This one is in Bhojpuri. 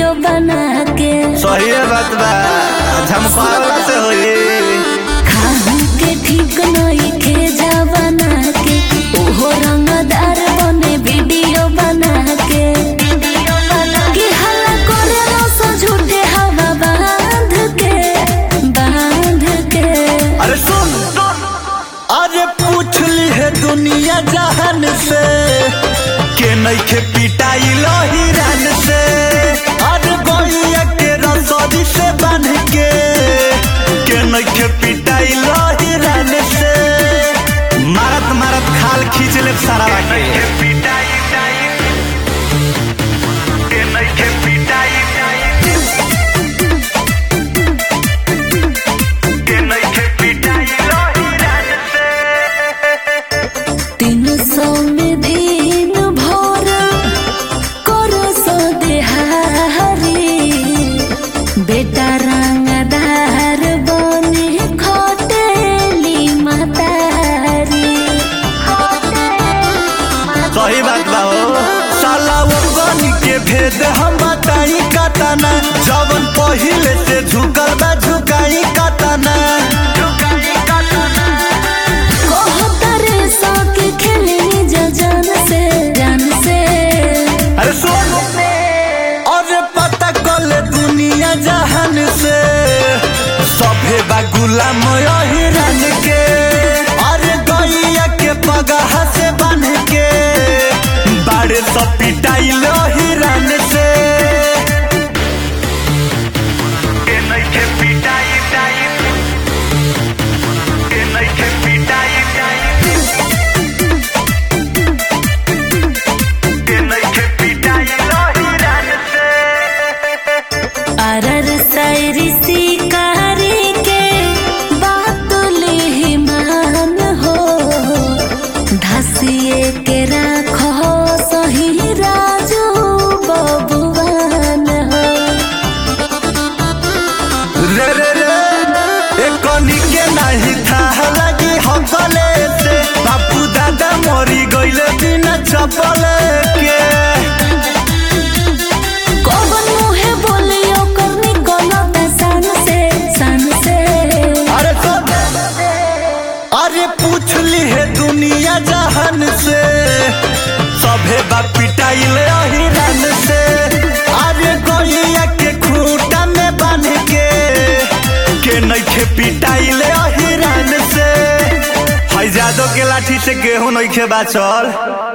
वीडियो बना के सही बात बा झमकावे से होई खाहू के ठीक नहीं खे जा बना के ओहो रंगदार बने वीडियो बना के कि हल्ला करे रसो झूठे हवा बांध के बांध के अरे सुन अरे पूछ ली है दुनिया जहान से के नइखे पिटाई हिरन से अरे गैया के रसोरी से बांध के के नइखे पिटाई हिरन से मारत मारत खाल खींच ले सारा के तीन सौ में दिन भर करो सो देहारी बेटा रंगदार बने खटेली मातारी सही बात बा हो साला वो गनी के भेद हम बताई कतना जवन पहिले से झुकल बा झुकाई कतना कहतरे सो के खेलनी जा जान से जान से अरे सुन अरे पता कल दुनिया जहान से सभे बा गुलाम हिरन के अरे गैया के पगह से बन के बाड़े सब पिटाई हिरन से अरर सैरी शिकारी के बात ले मान हो धसिए के राखो सही राजू बबुआन हो रे रे रे एक कनी के नहीं था लगी हकले से बापू दादा मरी गइले बिना चपले के कौन मुहे बोलियो करनी गलत सन से सन से अरे सब अरे पूछ ली है दुनिया जहान से सभे बा पिटाइले हिरन से अरे गैया के खूंटा में बांध के के नइखे पिटाइले हिरन से है जादो के लाठी से गेहूं नइखे बाचल